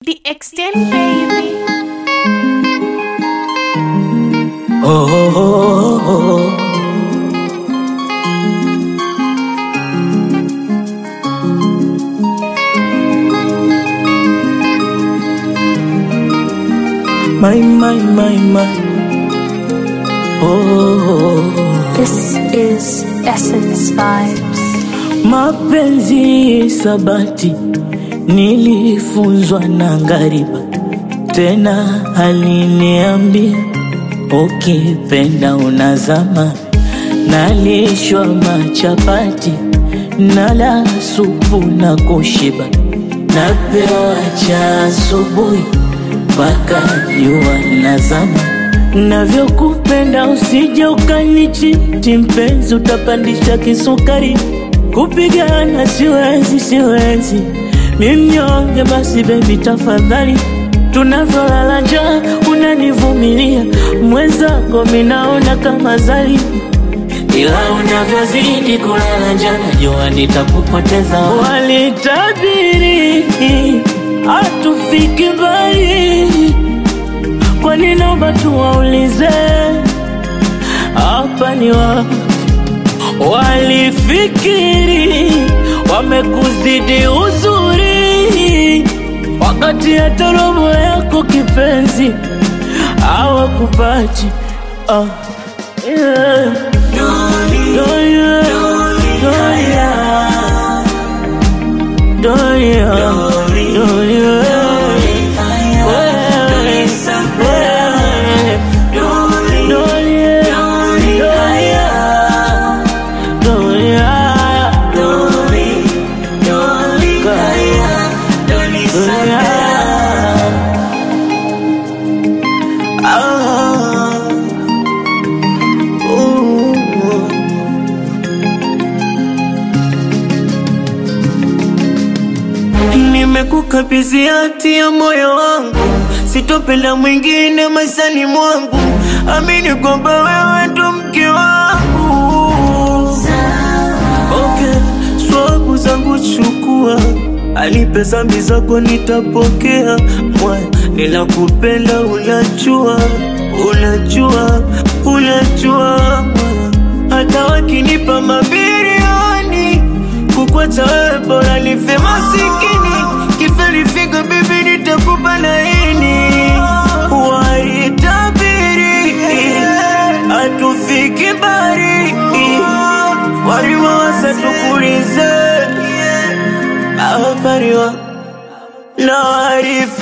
The extent, baby. Oh, oh, oh, oh. My, my, my, my. Oh, oh, oh. This is Essence Vibes. Mapenzi sabati nilifunzwa na ngariba, tena aliniambia ukipenda unazama. Nalishwa machapati nala supu na kushiba, napewa cha asubuhi mpaka jua nazama. Navyokupenda usije ukanichiti mpenzi, utapandisha kisukari. Kupigana siwezi, siwezi, mi mnyonge. Basi bebi, tafadhali, tunavyolala njaa unanivumilia, mwenzako minaona kama zali, ila unavyozidi kulala njaa najua nitakupoteza. Walitabiri hatufiki mbali, kwani naomba tuwaulize hapa ni wapi? Walifikiri wamekuzidi uzuri, wakati hata robo yako kipenzi hawakupati. Ah, yeah. Doria, Doria, Doria, Doria. Wewe, wewe, Doria, Doria, Doria. Ah, ooh. Nimekukabidhi hati ya moyo wangu, sitopenda mwingine maishani mwangu. Amini kwamba wewe ndo mke wangu. Okay, swabu zangu chukua, alipe zambi zako nitapokea. Mwaya, ninakupenda unajua, unajua, unajua mwaya. hata wakinipa mabilioni kukwacha wewe bora nife masikini kiferifiga bibi nitakupa laini waitabiri hatufiki mbali walima wasatukulize awapariwa na warifi